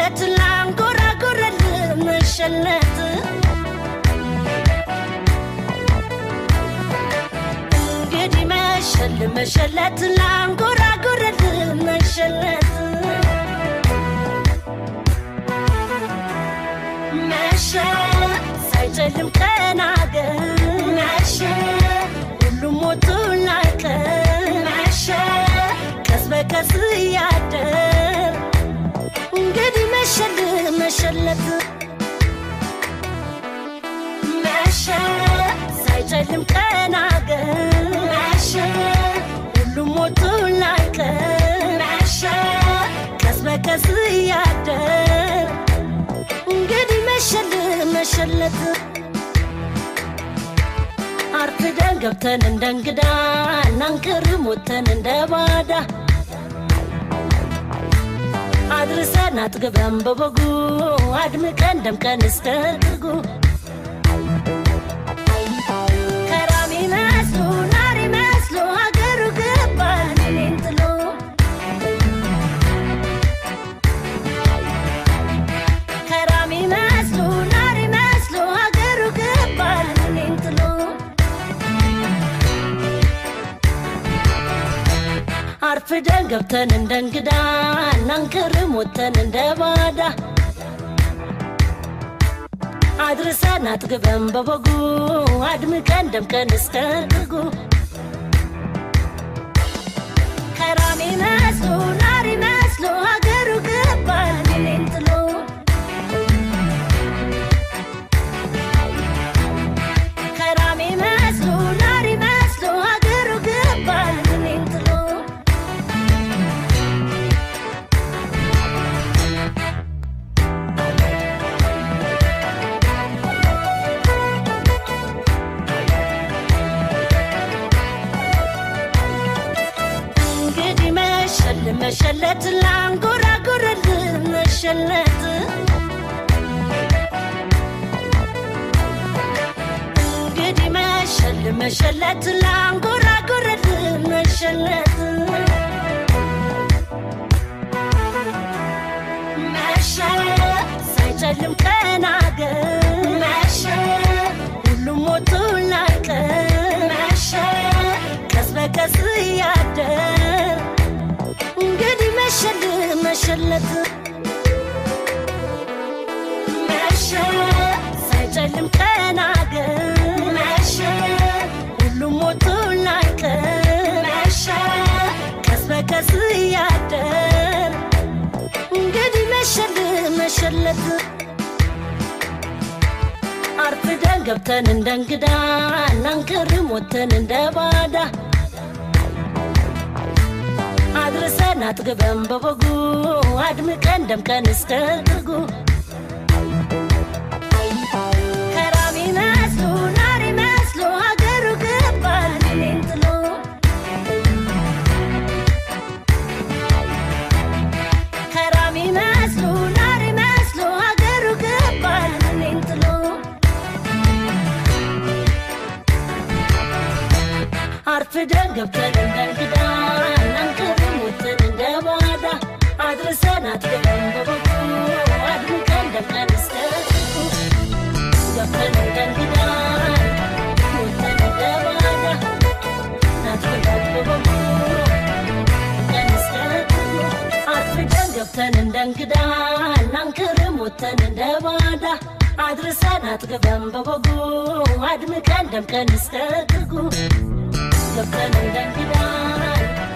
መሸለት ላንጎራጎረል መሸለት እንግዲህ መሸል መሸለት ላንጎራጎረል መሸለት መሸ ሳይጨልም ቀን አገር መሸ ሁሉም ሞቱ ላይቀር መሸ ቀስ በቀስ እያደር እንግዲህ መሸል መሸለት መሸ ሳይጨልም ቀን አገር መሸ ሁሉም ሞቱ ላይቀር መሸ ቀስ በቀስ እያደር እንግዲህ መሸል መሸለት አርፍደን ገብተን እንደ እንግዳ እናንቅርም ወጥተን እንደ ባዳ አድርሰን አጥግበን በበጉ አድምቀን ደምቀን እስከ ጥጉ ከራሚ መስሎ ናሪ መስሎ ሀገሩ ገባን እኔን ጥሎ ከራሚ መስሎ ናሪ መስሎ ሀገሩ ገባን እኔን ጥሎ አርፍደን ገብተን እንደ እንግዳ እናንቅርም ወጥተን እንደ ባዳ አድርሰን አጥግበን በበጉ አድምቀን ደምቀን እስከ ጥጉ ከራሚ መስሎ ናሪ መስሎ ሀገሩ ገባን እኔን ጥሎ ከራሚ መስሎ ናሪ መስሎ ሀገሩ ገባን እኔን ጥሎ እንግዲህ መሸል መሸለት ላንጎራጎረል መሸለት እንግዲህ መሸል መሸለት ላንጎራጎረል መሸለት መሸ ሳይጨልም ቀን አገር መሸ ሁሉም ሞቱ ላይቀር መሸ ቀስ በቀስ እያደር እንግዲህ መሸል መሸለት መሸ ሳይጨልም ቀን አገር መሸ ሁሉም ሞቱ ላይቀር መሸ ቀስ በቀስ እያደር እንግዲህ መሸል መሸለት አርፍደን ገብተን እንደ እንግዳ እናንቅርም ወጥተን እንደ ባዳ አድርሰን አጥግበን በበጉ አድምቀን ደምቀን እስከ ጥጉ ከራሚ መስሎ ናሪ መስሎ ሀገሩ ገባን እኔን ጥሎ ከራሚ መስሎ ናሪ መስሎ ሀገሩ ገባን እኔን ጥሎ አርፍደን ገብተን እንደ እንግዳ እናንቅርም ወጥተን እንደ ባዳ አድርሰን አጥግበን በበጉ አድምቀን ደምቀን እስከ ጥጉ ገብተን እንደ እንግዳ ወጥተን እንደ ባዳ አድምቀን በበጉ ደምቀን እስከ ጥጉ አርፍደን ገብተን እንደ እንግዳ እናንቅርም ወጥተን እንደ ባዳ አድርሰን አጥግበን በበጉ አድምቀን ደምቀን እስከ ጥጉ ገብተን እንደ እንግዳ